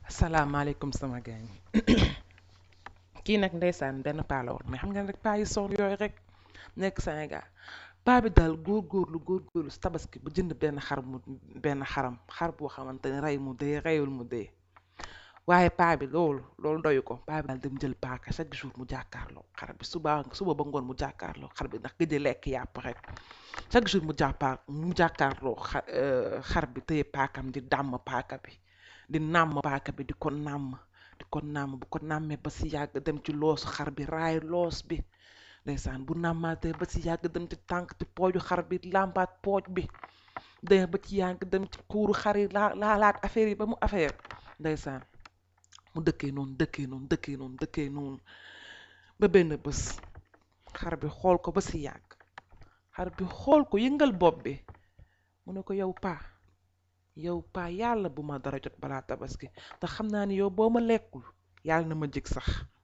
asalaamaaleykum sama gaañ kii nag ndeysaan benn paa la woon mais xam nga rek paa yi soon yooyu rek nekk Sénégal paa bi daal góorgóorlu góorgóorlu si tabaski ba jënd benn xar mu benn xaram xar boo xamante ne rey mu dee reyul mu dee waaye paa bi loolu loolu doyu ko paa bi daal dem jël paaka chaque jour mu jàkkaarloo xar bi suba suba ba ngoon mu jàkkaarloo xar bi ndax gëj a lekk yàpp rek chaque jour mu jàppaar mu jàkkaarloo xa xar bi téye paakam di dàmm paaka bi di nàmm paaka bi di ko nàmm di ko nàmm bu ko nàmmee ba si yàgg dem ci loosu xar bi raay loos bi ndeysaan bu nàmmaatee ba si yàgg dem ci tànk ci pooju xar bi làmbaat pooj bi de ba ci yàgg dem ci kuuru xar yi laa laalaat affaire yi ba mu affaire ndeysaan mu dëkkee noonu dëkkee noonu dëkkee noonu dëkkee noonu ba benn bés xar bi xool ko ba si yàgg xar bi xool ko yëngal bopp bi mu ne ko yow paa yow paa yàlla bu ma dara jot balaa tabaski te xam naa ni yow boo ma lekkul yàlla na ma jig sax